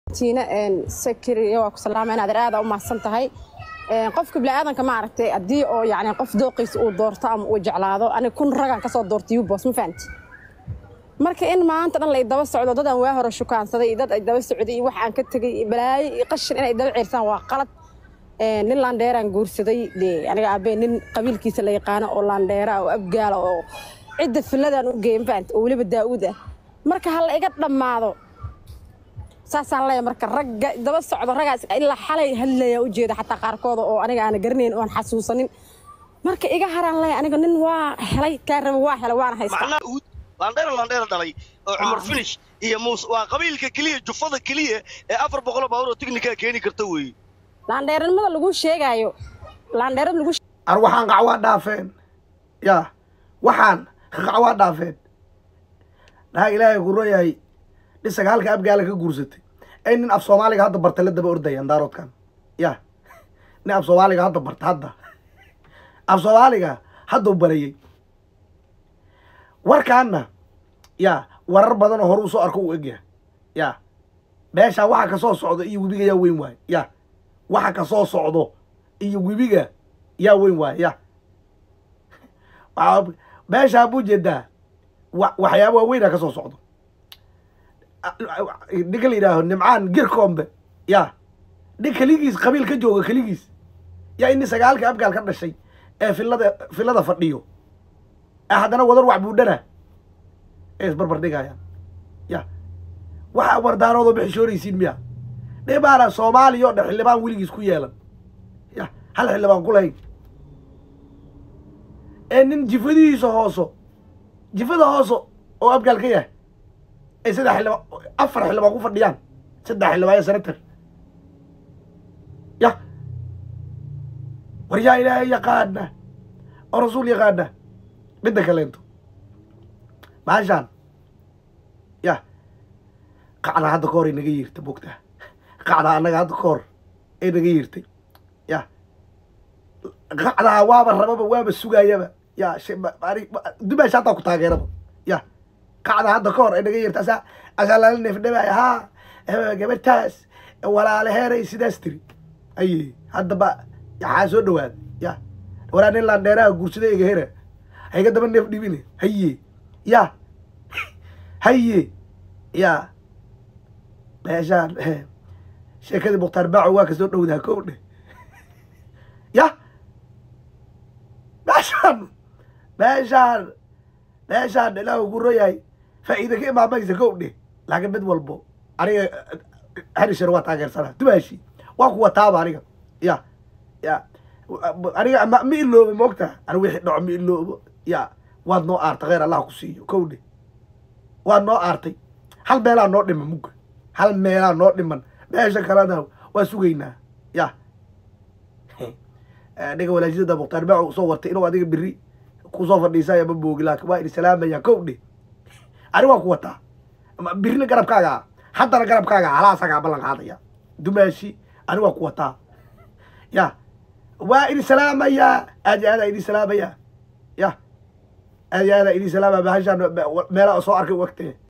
tiina sakiriya waa ku salaama inaad aada u mahadsan tahay qofka biniaadanka maaragtay haddii oo yani qof dooqiisa uu doorto ama uu jeclaado aniga kun ragaan kasoo doortay yubos ma fahanti marka in maanta dhan la daba socdo dad aan waa hore shukaansaday dad ay daba socday iyo wax aan ka tegay balaayo iyo qashin inay daba ceersaan waa qalad nin laandheeraan guursaday dee aniga aabee nin qabiilkiisa la yaqaano oo laandheera oo abgaala oo cidda filadaan u geeya ma fahanti oo weliba daa'uud ah marka ha la iga dhammaado saasaan leeyahay marka ragga daba socdo raggaas ilaa xalay hadlaya ujeeda xataa qaarkooda oo aniga aana garanayn oon xasuusanin marka iga haraan leeyahay aniga nin waa helay kaa raba waa helay waana haystaa macnaha uud laandheera laandheera dhalay oo cumar finish iyo muuse waa qabiilka keliya jufada keliya ee afar boqoloo baabuur oo tiknikaa keeni karta weeye laandheeranimada lagu sheegaayo laandheerada lagu ar waxaan qacwaa dhaafeen yaa waxaan qacwaa dhaafeen dhaha ilaahay ku royahay dhisaga halka abgaala ka guursatay ay nin af soomaaliga hadda barta la daba ordayaan daaroodkan ya nin af soomaaliga hadda barta hadda af soomaaliga haddau barayey warkaanna ya warar badan oo hore usoo arko uu egyahay ya meeshaa waxa kasoo socdo iyo webiga yaa weyn waaye ya waxa kasoo socdo iyo webiga yaa weyn waaye ya meeshaa buu jeedaa wa waxyaaba waaweynaa kasoo socdo ninka la yidhaaho nimcaan girkombe ya nin keligiis qabiil ka jooga keligiis yaa ini sagaalka abgaal ka dhashay ee filada filada fadhiyo ee haddana wadar wax buudhana ee isbarbar dhigayaan ya waxaa wardaaroodoo bixishoonaysiin miya dhibaana soomaaliya oo dhan xildhibaan weligiis ku yeelan ya hal xildhibaan ku lahayn ee nin jifadihiisa hooso jifada hooso oo abgaal ka yahay ay saddex xildhibaan afar xildhibaan ku fadhiyaan saddex xildhibaan iyo senator ya war yaa ilaahay yaqaana oo rasuul yaqaana midda kaleento maashaan ya qacdaa hadda ka hor ay naga yiirtay bogtaa qacdaa annaga hadda ka hor ay naga yiirtay ya qacdaa waaba rababa waaba sugaayaba ya dumaasha hataa ku taageeraba ya qacda hadda ka hor ay naga yeerta asaa asaa lala neefdhabaaya haa gabadhaas walaalaheeray sidaas tiri aye haddaba yaxaa soo dhawaada ya waraa nin laandheeraha guursaday ega hera hayga daba neef dhibine haye ya haye ya meeshaan sheekadii mukhtaar baaco waa ka soo dhowdaa kow dheh ya meeshaan meeshaan meeshaan ilaah ugu royahay faa'iida ka imaamaysa kow dheh laakiin mid walbo aniga harisher waa taageersanaa dumaashi waa kuwa taaba aniga ya ya aniga ma ma iloobo moogta aniga wixii dhaco ma iloobo ya waad noo aartay kheyr allah ku siiyo kow dheh waad noo aartay hal meelaa noo dhiman mugga hal meelaa noo dhiman meesha kalena waa sugaynaa ya aniga walaajidada mukhtaar baaco soo wartay inuu adiga beri kusoo fadhiisaya ma boogi laakin waa idin salaamaya kow dheh ani waa ku wataa birina garabkaaga haddana garabkaaga halaasagaa ballan qaadaya dumaashi ani waa ku wataa ya waa idin salaamaya aad iyo aadaa idin salaamaya ya aad iyo aadaa idin salaamaya bahashaan meelaa soo arkay u egtee